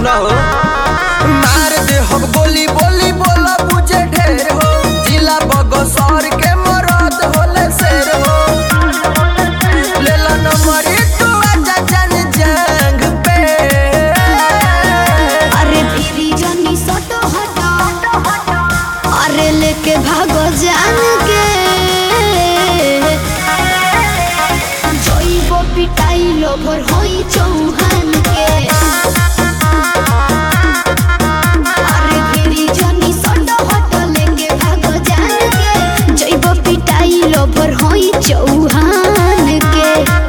सुना हो मार दे हम गोली बोली बोला बुझे ढेर हो जिला बगसर के मरद होले शेर हो लेला नंबर तू आजा जन जंग पे अरे फिरी जनी सटो हटो अरे लेके भागो जान के जइबो पिटाई लोभर होई चौहान के अरे फिरी जनी सटो हटो लेके भागो जान के जइबो पिटाई लोभर होई चौहान के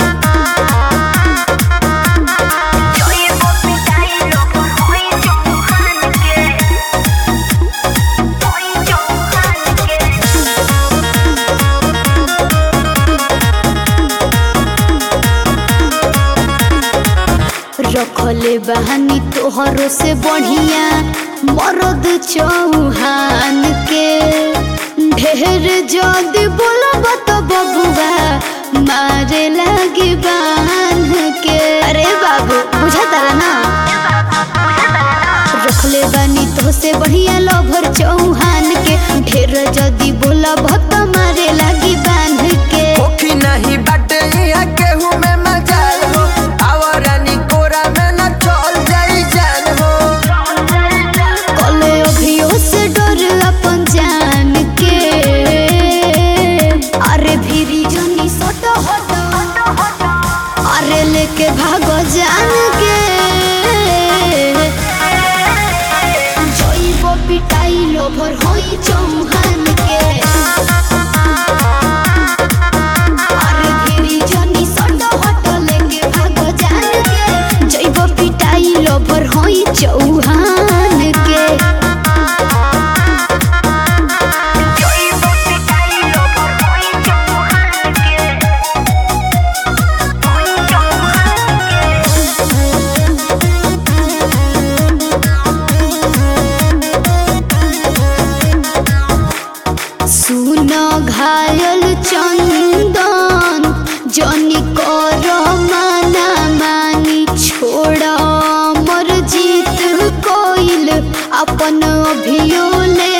रखले बहानी तोहरो से बढ़िया मरद चौहान के ढेर जदी बोलब तो बबुआ मारे लगी बांध के अरे बाबू बुझा तारा ना रखले बानी तो से बढ़िया लोभर चौहान के ढेर जदी बोलब तो मारे लगी बांध के ओखी नहीं बाटे यहाँ केहू में मजाल हो आवरानी कोरा में न चल जाई जान हो कले अभियो से डर अपन जान के अरे फिरी जनी सट हट अरे लेके भागो जान के जइबो पिटाई लोभर होई चौहान के अरे फिरी जनी सट हट लेके भागो जान के जइबो पिटाई लोभर होई चौहान के सुन घायल चंदन जनी कर माना मानी छोड़ मर जीत कोइल अपन अभियो ले